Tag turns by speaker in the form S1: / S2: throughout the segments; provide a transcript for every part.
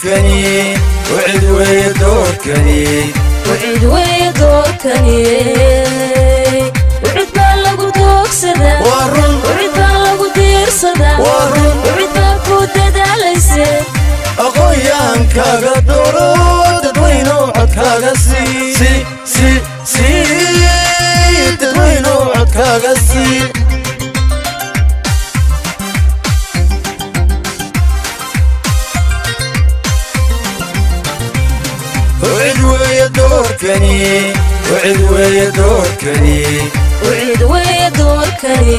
S1: doorkani wcid weeye doorkani
S2: wcid weeye doorkani wcid baa lagu doogsadaa
S1: waa run
S2: wcid baa lagu diirsadaa
S1: waa run
S2: wcid baa ku dadaalayse
S1: aqoonyaankaaga dooro dadweynow codkaaga sii dadweynow codkaaga sii wcid weeye doorkani wcid weeye doorkani
S2: wcid weeye doorkani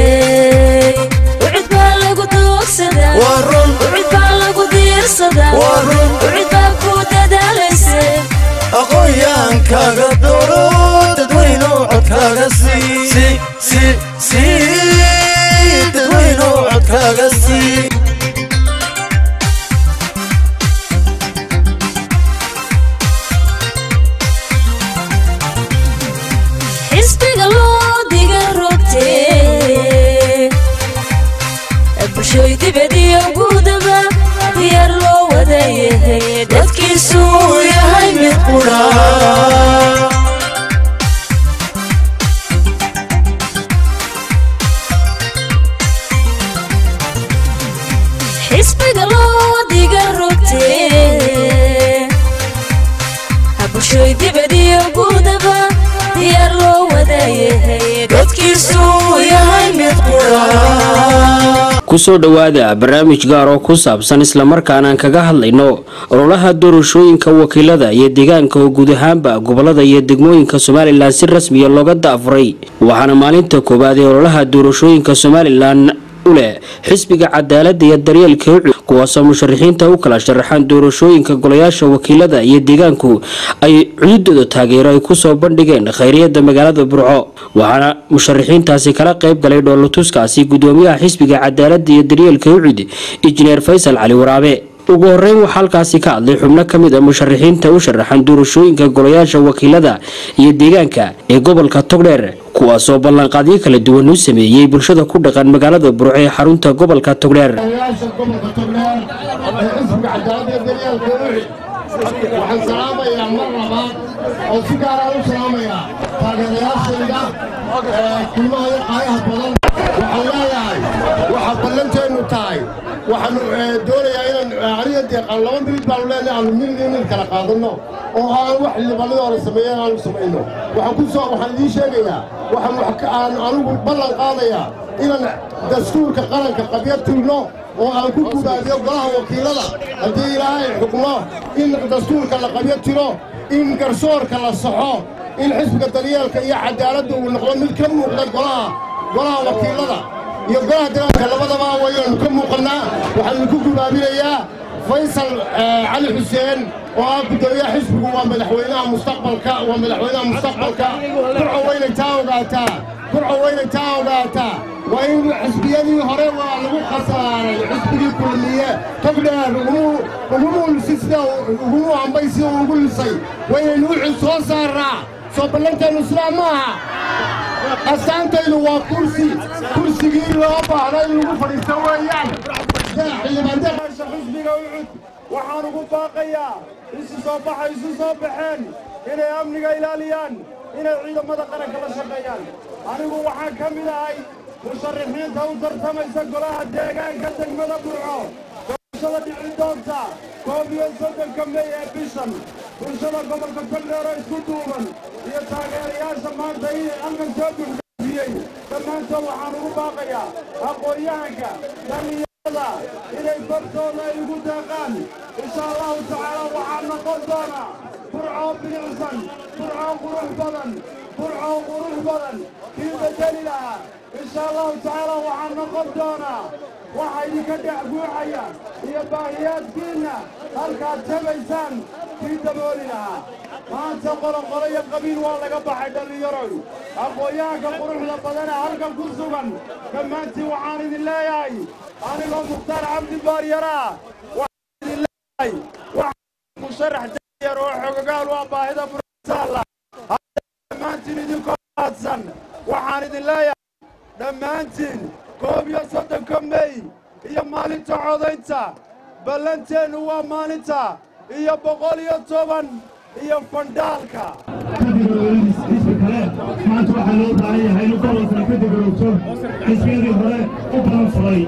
S2: wcid baa lagu doogsadaa
S1: waa run
S2: wcid baa lagu diirsadaa
S1: waa run
S2: wcid baa ku dadaalayse
S1: aqoonyaankaaga dooro dadweynow codkaaga sii dadweynow codkaaga sii
S2: xisbiga loo diga rogtee bulshooy dibad iyo guudaba diyaar loo wada yahay dadkiisu uu yahay mid qudha xisbiga loo diga rogtee bulshooy dibad iyo guudaba diyaar loo wada yahay dadkiisu uu yahay mid qudha
S3: kusoo dhowaada barnaamij gaar oo ku saabsan islamarkaana aan kaga hadlayno ololaha doorashooyinka wakiilada iyo deegaanka oo guud ahaanba gobolada iyo degmooyinka somalilan si rasmiya looga daafuray waxaana maalinta koowaad ee ololaha doorashooyinka somalilan u leh xisbiga cadaalada iyo daryeelka ucud kuwaasoo musharaxiinta u kala sharaxaan doorashooyinka golayaasha wakiilada iyo deegaanku ay cududooda taageero ay kusoo bandhigeen khayriyada magaalada burco waxaana musharaxiintaasi kala qayb galay dhoolatuskaasi gudoomiyaha xisbiga cadaalada iyo daryeelka ucud injineer faysal cali waraabe ugu horeyn waxaa halkaasi ka hadlay xubno ka mid a musharaxiinta u sharaxan doorashooyinka golayaasha wakiilada iyo deegaanka ee gobolka togdheer kuwaasoo ballanqaadyo kala duwan u sameeyey bulshada ku dhaqan magaalada burco ee xarunta gobolka togdheer
S4: odayaasha gobolka togdheer ee xisbiga cadaaladda iyo daryeelka ucid waxaan salaamayaa mar labaad oo si gaaraan u salaamayaa taageerayaashayda ee qiimaha iyo qaayaha badan waxaan leeyahay waxa ballanteennu tahay waxaanu doonayaa inaan aniga deeqaan laba minid baanu leenahay aanu minid iyo minid kala qaadanno oo aan wax liballada hore sameeyeen aanu samayno waxaan ku soo waxaan idiin sheegayaa waxaan wax ka aan anigu ballan qaadayaa inaan dastuurka qaranka qabya tirno oo aan ku gubaadiyo golaha wakiilada haddii ilaahay xukmo in dastuurka la qabyo tiro in garsoorka la saxo in xisbiga daryeelka iyo cadaaladda uu noqdo mid ka muuqda golaha golaha wakiilada iyo golaha deegaanka labadaba waynu ka muuqannaa waxaanu ku gubaabinayaa faysal cali xuseen oo ah guddoomiyaha xisbigu waa madaxweynaha mustaqbalka waa madaxweynaha mustaqbalka burco waynay taa ogaataa burco waynay taa ogaataa waa in xisbiyadii hore waa lagu khasaaray xisbigii kulmiye togdheer uguma ulisi sida uguma hambay sida ugu lisay waynaynu ucid soo saarnaa soo ballanteennu sidaa ma aha astaantaydu waa kursi kursigii loo baahday in lagu fadhiisto weeyaan xildhibaandeeqaasha xisbiga ucud waxaan ugu baaqayaa isu soo baxa isu soo baxeen inay amniga ilaaliyaan inay ciidamada qaranka la shaqeeyaan anigu waxaan ka mid ahay musharaxiinta u tartamaysa golaha deegaanka degmada burco doorashada dhici doonta koob iyo soddonka mey ee bishan bulshada gobolka togdheero isku duuban iyo taageerayaasha maanta inay halkan soo buxdafiyey dhammaantood waxaan ugu baaqayaa aqoon-yahanka dhallinyarada inay bartooda ay igu deeqaan insha allahu tacaala waxaa noqon doona burcoo bilicsan burcoo qurux badan burcoo qurux badan kii bedeli lahaa insha allahu tacaala waxaa noqon doonaa waxa idinka dhex guuxaya iyo baahiyaadkiinna halkaad tabaysaan kii dabooli lahaa maanta qoloqolo iyo qabiil waa laga baxay dhallinyaroy aqoon-yahanka quruxda badana halkan ku sugan dhammaantiin waxaan idin leeyahay anigoo mukhtaar cabdi baaryaraa waxaan idin leeyahay waxaan musharax dayar oo xogogaal waa baahida bursaala dhammaantiin idinkoo mahadsan waxaan idin leeyahay dhammaantiin koob iyo soddonka mey iyo maalinta codaynta
S5: ballanteennu waa maalinta iyo boqol iyo toban iyo fandhaalka
S4: xisbi kale maanta waxaa loo baahan yahay inuu gobolkan ka degaroogto xisbiyadii hore u balan furay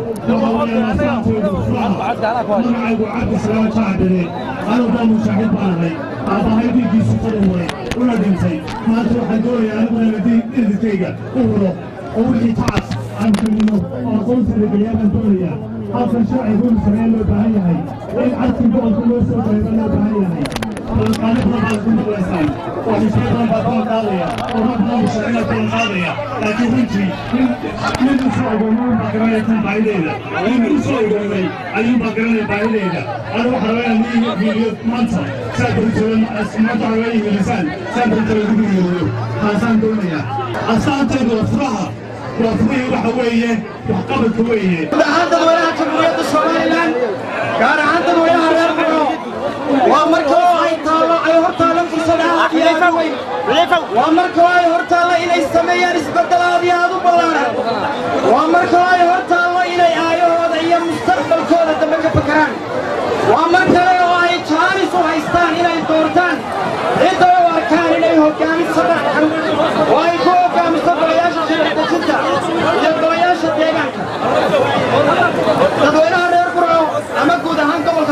S4: magacaygu cabdisalaam jacbire anugaa mushaaxid baanahay aabbahay dhiiggiisu qadowray una dhintay maanta waxaan doonayaa aniguna dhididkayga u huro oo wixii tacas aan kamino oo aqoonsiga geliyaaban doonayaa halkan sharcigu inu sameyn loo baahan yahay in cadki gobolka loo soo dayba loo baahan yahay laakiin runtii nin usoo ogoomay baa garanaya tan baahideeda nin usoo ogoomay ayuu baa garanaya baahideeda anigu waxaa laga yaabaa miiliyo maanta saa beritoole maanta waxaa laga yimilisaan saa beritoole lagu yimiyo taasaan doonayaa astaanteedu waa furaha waa furihii waxa weeye waxqabadka weeye
S1: ahaan dadweynaha jamhuuriyadda somalilan gaar ahaan dadweynaha reer buco waa markoo ay taallo ay hor taallo fursad aad iyo aad u weyn waa markoo ay hor taallo inay sameeyaan isbeddel aad iyo aad u ballaaran waa markoo ay hor taallo inay aayahooda iyo mustaqbalkooda dambe ka fakaraan waa mar kale oo ay jaanis u haystaan inay doortaan cidda u arkaan inay hoggaamiso dhaqan oo ay ku hoggaamiso golayaasha sharci dejinta iyo golayaasha deegaanka dadweynaha reer burco ama guud ahaan gobolka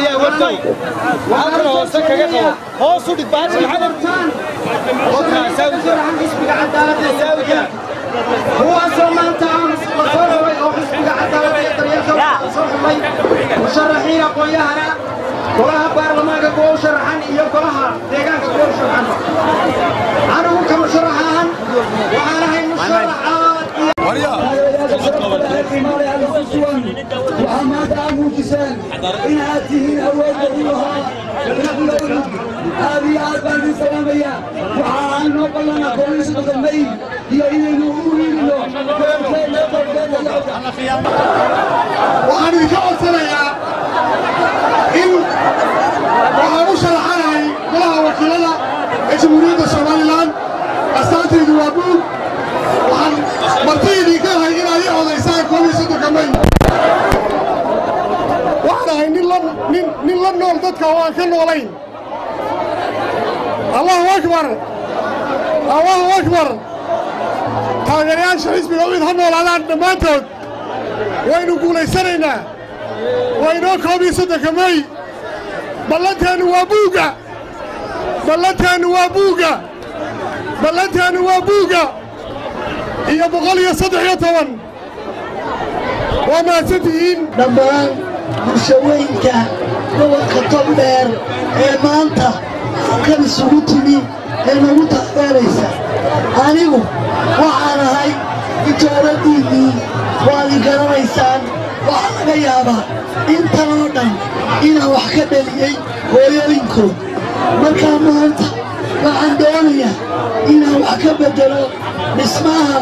S1: tondheertaan xisbiga cadaaladda kuwaasoo maanta aan la soo rabay oo xisbiga cadaaladda iyo daryeelka soo xumay musharaxiin aqoon-yahana golaha baarlamaanka kuwa u sharaxan iyo golaha deegaanka kuwa u sharaxan anigu ka musharaxaan waxaan ahay musharax aad
S6: waxaa maanta aad muujiseen in aad tihiin awoodda u lahaa aad iyo aad baan idin salaamaya waxa aan noo ballana kooliisa damay iyo inaynu u hiilino gobolkeena dalkeena
S4: waxaan idinka codsanayaa in waxaan u sharaxanahay golaha wakiilada ee jamhuuriyadda somalilan astaantaydu waa buug waxaan marti idinka ahay inaad ii odaysaan koob iyo soddonka may waxaan ahay nin la nin nin la nool dadka oo aan ka noolayn allahu akbar allahu akbar taageerayaasha xisbiga mid ha noolaadaan dhammaantood waynu guulaysanaynaa waa inoo koob iyo soddonka may ballanteennu waa buugga ballanteennu waa buugga ballanteennu waa buugga iyo boqol iyo saddex iyo toban waa mahadsantihiin
S6: dhammaan bulshaweynka gobolka togdheer ee maanta halkan isugu timi ee nagu taageeraysa anigu waxaan ahay ijooradiinnii waad i garanaysaan waxaa laga yaabaa intan oo dhan inaan wax ka dhaliyey hooyooyinkood markaa maanta waxaan doonayaa inaan wax ka beddelo dhismaha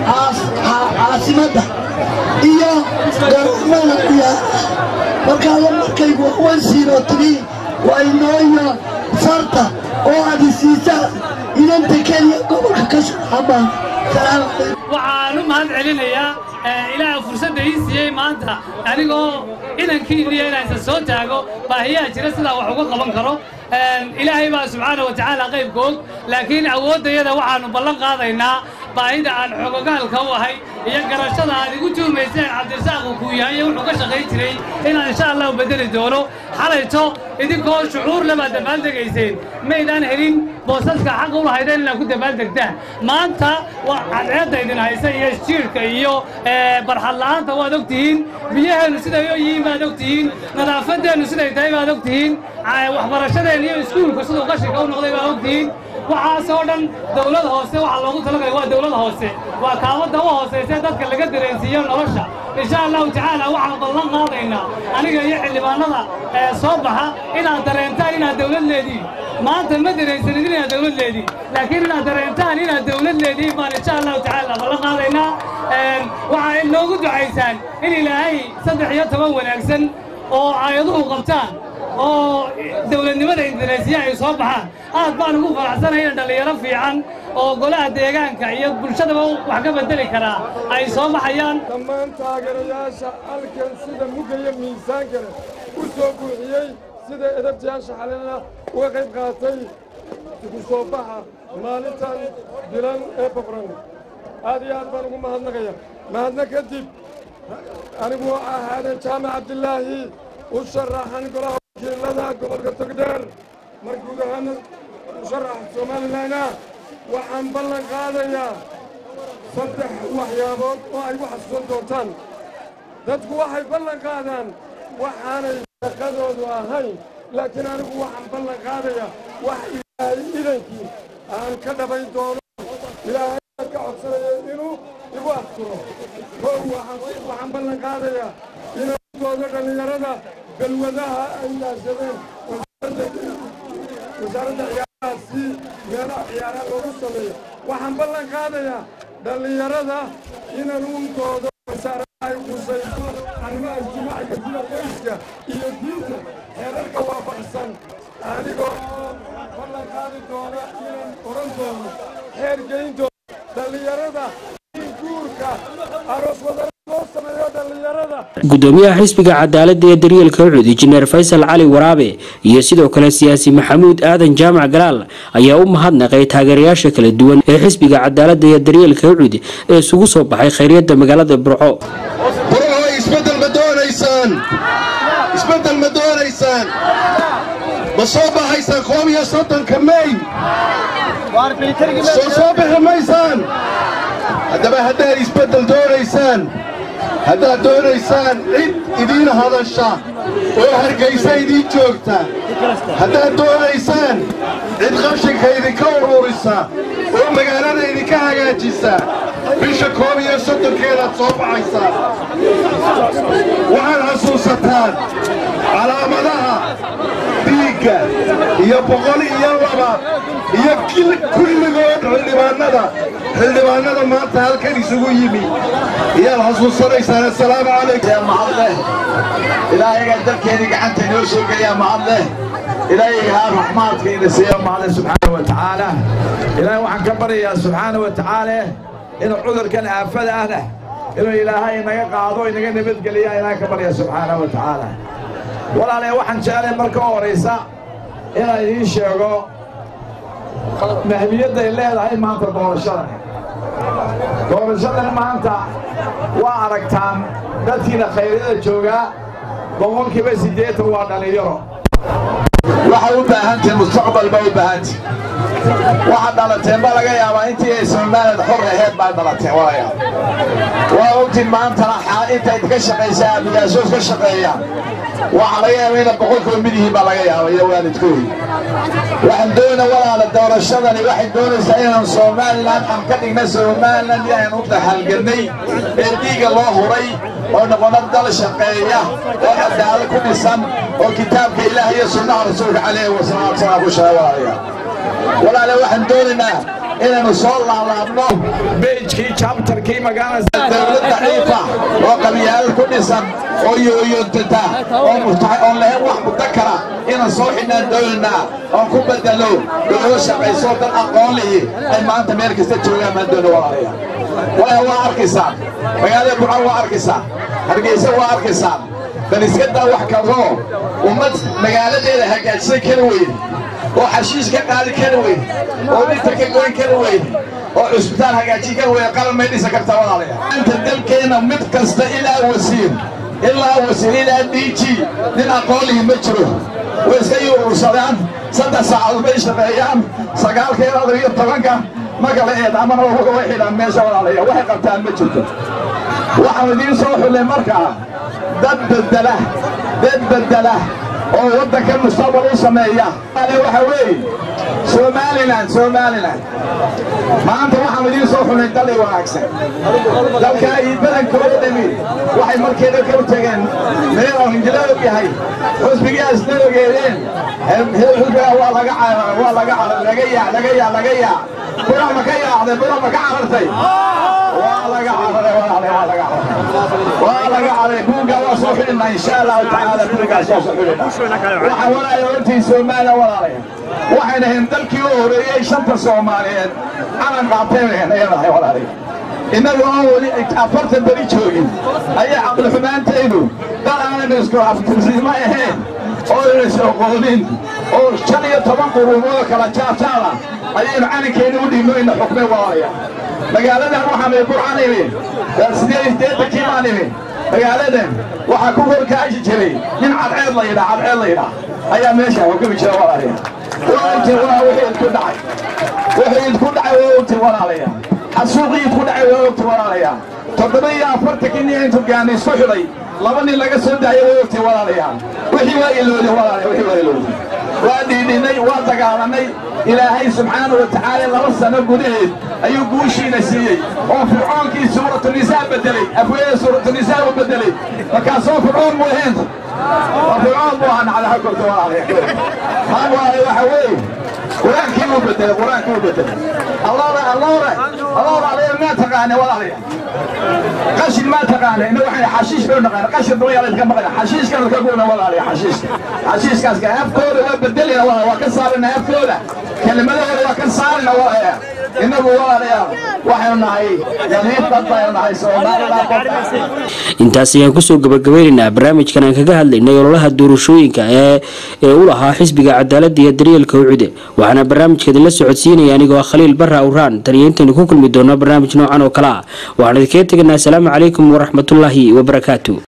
S6: caasimadda iyo garoomada ciyaaraha markaa lamarkaygu wan siiro tiri waa inooyo farta oo aad isiisaan inanta keliya gobolka ka sharaxamaan salaamu calaykum
S7: waxaan u mahad celinayaa ilaaha fursadda ii siiyey maanta anigoo inankiinniyo inaysan soo taago baahiyaha jira sidaa wax uga qaban karo ilaahay baa subxaana wa tacaala qaybka og laakiin awooddayada waxaannu ballan qaadaynaa baahida aan xogogaalka u ahay iyo garashada aad igu tuumayseen cabdirasaaq uu kuu yahay iyo wuxuu ka shaqayn jiray inaan insha allah u beddeli doono xalayto idinkoo shucuur labaad dabaaldegayseen maydaan helin boosaska xaq u lahaydeen inaad ku dabaaldegtaan maanta waa cadceedda idin haysa iyo jiirka iyo barxad la'aanta waad og tihiin biyaheennu siday oo yihiin baad og tihiin nadaafaddeennu siday tahay baad og tihiin waxbarashadeennu iyo iskuulka siduu qashinka u noqday baad og tihiin waxaasoo dhan dawlad hoose waxaa loogu talagalay waa dawlad hoose waa kaamadda u hoosaysa dadka laga dareensiiyo nolosha insha allahu tacaala waxaan ballan qaadaynaa aniga iyo xildhibaanada ee soo baxa inaad dareentaan inaad dawlad leediin maanta ma dareensanin inaad dawlad leediin laakiin inaad dareentaan inaad dawlad leediin baan insha allahu tacaala ballan qaadaynaa waxaa inoogu ducaysaan in ilaahay saddex iyo toban wanaagsan oo aayaduhu qabtaan oo dowladnimada indoneesiya ay soo baxaan aad baan ugu faraxsanaya in dhallinyaro fiican oo golaha deegaanka iyo bulshadaba wax ka bedeli karaa ay soo baxayaan
S5: dhammaan taageerayaasha halkan sida mugaya miisaanka leh u soo buuxiyey sida edabtayaasha xalina uga qayb qaatay ku soo baxa maalintan dilan ee boqran aad iyo aad baan ugu mahadnaqaya mahadna kadib anigu ah aadan jaamac cabdilaahi u sharaxan golaha wakiilada gobolka togdheer mar guud ahaana musharaxa somalilanna waxaan ballan qaadayaa saddex waxyaabood oo ay u xasuusan doontaan dadku waxay ballan qaadaan waxaanay shaqadoodu ahayn laakiin anigu waxaan ballan qaadayaa wax ilaahay idankii aan ka dhabayn doono ilaahay aan ka codsanaya inuu igu asturo kow waxaan ballan qaadayaa inaan doodo dhallinyarada galwadaha ay ilaashadeen wasaaradda ciyaaraha si meelaha ciyaaraha loogu sameeyo waxaan ballan qaadayaa dhallinyarada inaan u doodo wasaaradaha ay khusayso arrimaha ijtimaaciga sida qoyska iyo diinta xeerarka waafaqsan anigoo ballan qaadi doona inaan oran doono xeer geyn doono dhallinyarada in guurka aroos wadana loo sameeyo dhallinyarada
S3: gudoomiyaha xisbiga cadaaladda ee daryeelka ucud injineer faysal cali waraabe iyo sidoo kale siyaasi maxamuud aadan jaamac galaal ayaa u mahadnaqay taageerayaasha kala duwan ee xisbiga cadaaladda ee daryeelka ucud ee isugu soo baxay khayryadda magaalada burco
S4: burco isbeddel ma doonaysaan isbeddel ma doonaysaan ma soo baxaysaan koob iyo soddonka mey soo soo bixi maysaan haddaba haddaad isbeddel doonaysaan haddaad doonaysaan cid idiin hadasha oo hargaysa idiin joogta haddaad doonaysaan cid qashinka idinka ururisa oo magaalada idinka hagaajisa bisha koob iyo soddonkeedaad soo baxaysaa waxaad xasuusataan calaamadaha dhiigga iyo boqol iyo laba iyo kulligood xildhibaannada xildhibaannada maanta halkan isugu yimi iyaad xasuusanaysaan assalaamu calaykum
S8: mahad leh ilaahayagaa dalkeedii gacanta inoo soo geliyaa mahad leh ilaahayagaa raxmaadka ina siiya mahad leh subxaana wa tacaala ilaahay waxaan ka baryayaa subxaana wa tacaala inuu cudurkan aafada ahna inuu ilaahay inaga qaado inaga nabadgeliyaa ilaahay ka baryaa subxaana wa tacaala walaalay waxaan jeclay marka u horaysa inaan idiin sheego mahmiyadday leedahay maanta doorashadan doorashadan maanta waa aragtaan dadkiina khayryada joogaa boqolkiiba siddeetan waa dhallinyaro waxay u baahantihin mustaqbal bay u baahantihin waxaad dhalateen baa laga yaabaa intii ay somaliland xor aheed baa dhalateen walayaal waa ogtiin maantana intayd ka shaqaysaa aabiyaasoos ka shaqeeyaan waxaa laga yaaba inay boqolkiiba mid yihiin baa laga yaaba iyo waalidkoodii waxaan doona walaala doorashadani waxay doonaysaa inaan somaliland aan ka dhigna somaliland inaan u daxalgelnay ee dhiiga loo huray oo noqono dal shaqeeya oo cadaalad ku dhisan oo kitaabka ilaah iyo sunnaha rasuulka calayhi wasalaatu salaam ku sheega walaalayaal walaale waxaan doonaynaa inaanu soo laalaabno beejkii jabtarkii magaalada dowlad daciifa oo qabyaalad ku dhisan oo yooyoontata oo oon lahayn wax mudakara inaan soo xidhnaan doonaynaa oon ku bedelo dowlado shaqayso dad aqoon lihi ay maanta meel kasta joogaan maan doona walaalayaal walaa waa arkaysaan magaalada burco waa arkaysaan hargeysa waa arkaysaan bal iska daa wax kaloo ummad magaaladeeda hagaajisay kala weyne oo xashiish ka qaadi kara weyne oo dhirta ka goyn kara weyne oo cusbitaal hagaajin kara weyne qalan may dhisa kartaa walaalayaal inta dalkeenna mid kasta ilaa wasiir ilaa wasiir ilaa d g nin aqoon lihi ma jiro way iska yuurursadaan saddex saacadood bay shaqeeyaan sagaalka ilaa labiyo tobanka marka la eedaamana way xidhaan meesha walaalayaal waxay qabtaan ma jirto waxaan idiin soo xullay markaa dad bedela dad bedela oo waddanka mustaqbal u sameeya waxa weeye somaliland somaliland maanta waxaan idiin soo xulay dali wanaagsan dalka ay badankooda dhami waxay markeeda ka u tageen meel oo hinjila og yahay xusbigaasna ogeedeen xusbigaa waa laga waa laga laga yaa laga yaa laga yaa bura ma ka yaacday bura ma ka carartay waa laga cararay walaale waa laga cararay waa laga caday buugga waa soo xidhinaa insha allahu tacaala buuggaas waa soo xidhinaa waxaa walaaya hortii soomaaliya walaalaya waxayna ahayn dalkii u horeeyey shanta soomaaliyeed calan qaatay bay ayadahay walaalaya innaga oo weli afartan beri joogin ayaa caqlixumaantaydu dal aanaynu isku aftirsiimo ahayn oo aynu is oqoonin oo shan iyo toban quruumoodoo kala jaabjaaba ayaynu calankeena u dhiibnoyna xukmay walaalaya magaaladan waxaan ay burcan imi sideed sideetankii baan imi magaaladan waxaa ku horkaashi jiray nin cadceed la yidhaa cadceed la yidhaa ayaa meesha hogami jira walaalaya waa ogtay waa wixii idku dhacay wixii idku dhacay waa ogtay walaalaya xasuuqii idku dhacay waa ogtay walaalaya toddoba iyo afartankii nin intu gaana isku xidhay laba nin laga soo daayay waa ogtay walaalaya wixii waa ilooday walaalaya wixii waa ilooday waa dhiidhinay waa dagaalanay ilaahay subxaana wa tacaala laba sano gudaheed ayuu guushiina siiyey oo fircoonkii suuratunisaa bedelay afweeye suuratunisaa u bedelay markaasoo fircoon mu ahayn waa fircoon buu ahaa nacdaha korta walaalaya haa waaye waxa weeye qur-aankii uu bedelay qur-aankii uu bedelay allora allora allora alayna maa taqaane walaalaya qashin maa taqaane inna waxay xashiish bay u naqaana qashin dumayaa laydka maqaya xashiishkan ka guuna walaalaya xashiishka xashiishkaas afkooda waa bedelina walaa waa ka saarina afkooda kelimadahooda waa ka saarina walaalaya innagu walaalayaal waxaynu nahay daliil dad baynu nahay soomaalida
S3: intaas ayaan kusoo gabagabeynaynaa barnaamijkan aan kaga hadlaynay ololaha doorashooyinka ee ee u lahaa xisbiga cadaaladda iyo daryeelka ucude waxaana barnaamijka idinla socodsiinaya anigoo ah khaliil barra awraan taniyo intaynu ku kulmi doonno barnaamij noocan oo kale ah waxaan idinkaga teganaa asalaamu calaykum waraxmatullaahi wabarakaatu